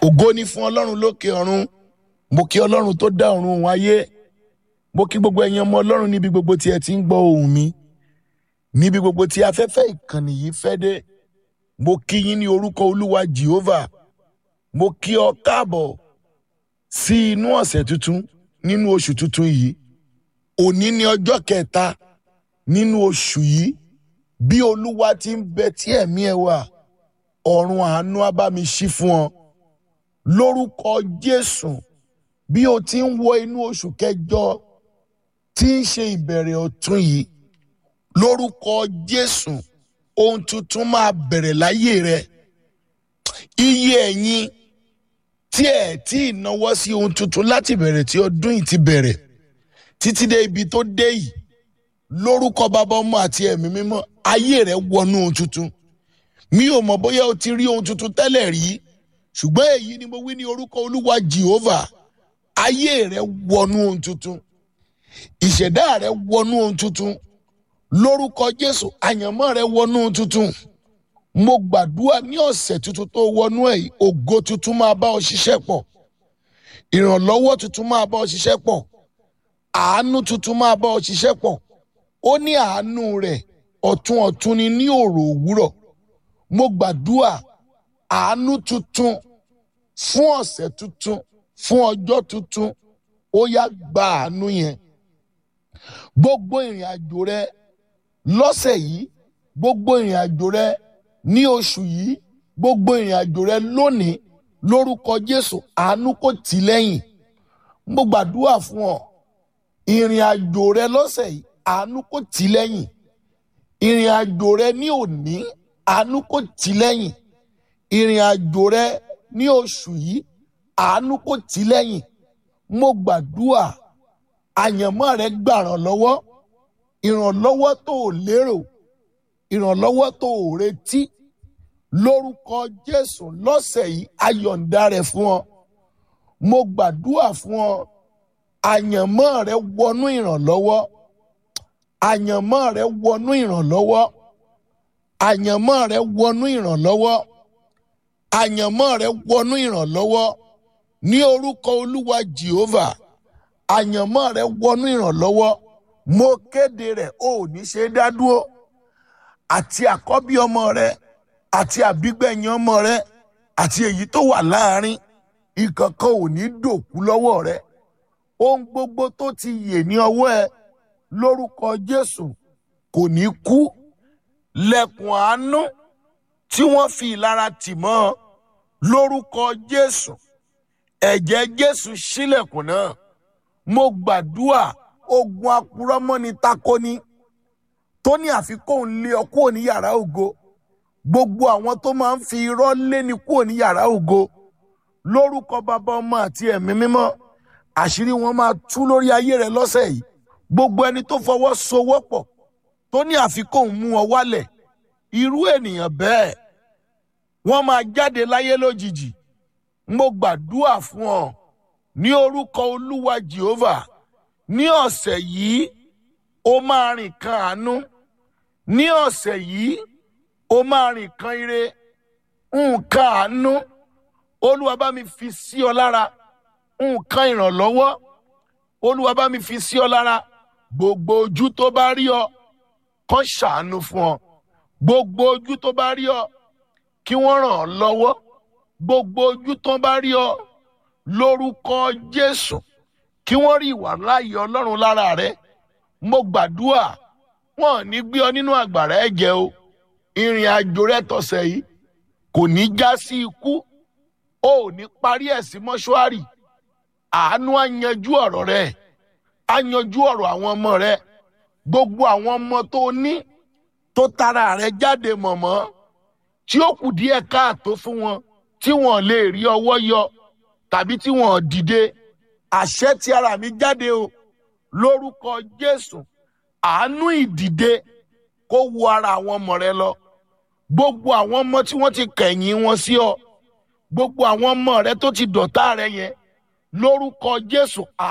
ògo ni fún ọlọ́run lókè ọ̀run mo kí ọlọ́run tó dá ọ̀run òun ayé mo kí gbogbo ẹ̀yin ọmọ ọlọ́run níbi gbogbo tí ẹ ti ń gbọ́ ohùn mi níbi gbogbo tí afẹ́fẹ́ ìkànnì yìí fẹ́ dé mo kí yín ní orúkọ olúwa jehovah mo kí ọ káàbọ̀ sí inú ọ̀sẹ̀ tuntun nínú oṣù tuntun yìí òní ni ọjọ́ kẹta nínú oṣù yìí bí olúwa ti ń bẹ tí ẹ̀mí ẹ wà ọ̀run àánú á bá mi ṣí fún ọ lórúkọ jésù bí o ti ń wọ inú oṣù kẹjọ tí ń ṣe ìbẹ̀rẹ̀ ọ̀tun yìí lórúkọ jésù ohun tuntun máa bẹ̀rẹ̀ láyé rẹ iye ẹ̀yin tí ẹ̀ tí ì náwó sí ohun tuntun láti bẹ̀rẹ̀ tí ọdún yìí ti bẹ̀rẹ̀ títí dé ibi tó dé yìí lórúkọ bàbá ọmọ àti ẹ̀mí mímọ́ ayé rẹ wọnú ohun tuntun mi ò mọ̀ bóyá o ti rí ohun tuntun tẹ́lẹ̀ rí ṣùgbọ́n èyí ni mo wí ní orúkọ olúwa jehovah ayé rẹ wọnú ohun tuntun ìṣẹ̀dá rẹ wọnú ohun tuntun lórúkọ jésù àyànmọ́ rẹ wọnú ohun tuntun mo gbàdúrà ní ọ̀sẹ̀ tuntun tó wọnú ẹ̀ yìí ògo tuntun máa bá ọ ṣiṣẹ́ pọ̀ ìrànlọ́wọ́ tuntun máa bá ọ ṣiṣẹ́ pọ̀ àánú tuntun máa bá ọ ṣiṣẹ́ pọ̀ ó ní àánú rẹ̀ ọ̀tun ọ̀tun ni ní òrò òwúrọ̀ mo gbàdúrà àánú tuntun fún ọ̀sẹ̀ tuntun fún ọjọ́ tuntun ó yá gba àánú yẹn gbogbo ìrìn àjò rẹ lọ́sẹ̀ yìí gbogbo ìrìn àjò rẹ ní oṣù yìí gbogbo ìrìn àjò rẹ lónìí lórúkọ jésù àánú kò tì lẹ́yìn mo gbàdúrà fún ọ ìrìn àjò rẹ lọ́sẹ̀ yìí àánú kò tì lẹ́yìn ìrìn àjò rẹ ní òní àánú kò tì lẹ́yìn ìrìn àjò rẹ ní oṣù yìí àánú kò tì lẹ́yìn mo gbàdúrà àyànmọ́ rẹ gbàràn lọ́wọ́ ìrànlọ́wọ́ tó o lérò ìrànlọ́wọ́ tó o retí lórúkọ jésù lọ́sẹ̀ yìí ayọ̀ǹda rẹ̀ fún ọ mo gbàdúrà fún ọ àyànmọ́ rẹ wọnú ìrànlọ́wọ́ àyànmọ́ rẹ wọnú ìrànlọ́wọ́ àyànmọ́ rẹ wọnú ìrànlọ́wọ́ àyànmọ́ rẹ wọnú ìrànlọ́wọ́ ní orúkọ olúwa jehovah àyànmọ́ rẹ wọnú ìrànlọ́wọ́ mo kéde rẹ̀ o ò ní ṣe é dá dúró àti àkọ́bí ọmọ rẹ àti àbígbẹ̀yìn ọmọ rẹ àti èyí tó wà láàrin ìkankan ò ní dòkú lọ́wọ́ rẹ ohun gbogbo tó ti yè ní ọwọ́ ẹ lórúkọ jésù kò ní kú lẹ̀kùn àánú tí wọ́n fi ìlara tì mọ́ lórúkọ jésù ẹ̀jẹ̀ jésù ṣílẹ̀kùn náà mo gbàdúrà ogun apurọ́mọ́ni takoni tó ní àfikún lé ọ kúrò ní yàrá ògo gbogbo àwọn tó máa ń fi irọ́ lé ní kúrò ní yàrá ògo lórúkọ bàbá ọmọ àti ẹ̀mí mímọ́ àṣírí wọn máa tú lórí ayé rẹ lọ́sẹ̀ yìí gbogbo ẹni tó fọwọ́ sowọ́pọ̀ tó ní àfikún mú ọ wálẹ̀ irú ènìyàn bẹ́ẹ̀ wọ́n máa jáde láyé lójijì mo gbàdúrà fún ọ ní orúkọ olúwa jehovah ní ọ̀sẹ̀ yìí ó máa rìn kan àánú ní ọ̀sẹ̀ yìí ó máa rìn kan ire nǹkan àánú olúwa bá mi fi sí ọ lára nǹkan ìrànlọ́wọ́ olúwa bá mi fi sí ọ lára gbogbo ojú tó bá rí ọ kàn ṣàánú fún ọ gbogbo ojú tó bá rí ọ kí wọ́n ràn ọ́ lọ́wọ́ gbogbo ojú tó bá rí ọ lórúkọ jésù kí wọ́n rí ìwà láàyè ọlọ́run lára rẹ mo gbàdúrà wọn ò ní gbé ọ nínú àgbàrá ẹ̀jẹ̀ o ìrìn àjò rẹ tọ̀sẹ̀ yìí kò ní já sí ikú o ò ní parí ẹ̀ sí mọ́ṣúárì àánú á yanjú ọ̀rọ̀ rẹ á yanjú ọ̀rọ̀ àwọn ọmọ rẹ gbogbo àwọn ọmọ tó ní tó tara rẹ jáde mọ̀mọ́ tí ó kù díẹ̀ káàtó fún wọn tí wọn lè rí ọwọ́ yọ tàbí tí wọn dìde àṣẹ tí ara mi jáde o lórúkọ jésù àánú ìdìde kó wo ara àwọn ọmọ rẹ lọ gbogbo àwọn ọmọ tí wọ́n ti kẹ̀yìn wọn sí ọ gbogbo àwọn ọmọ rẹ tó ti dọ̀tá rẹ yẹn lórúkọ jésù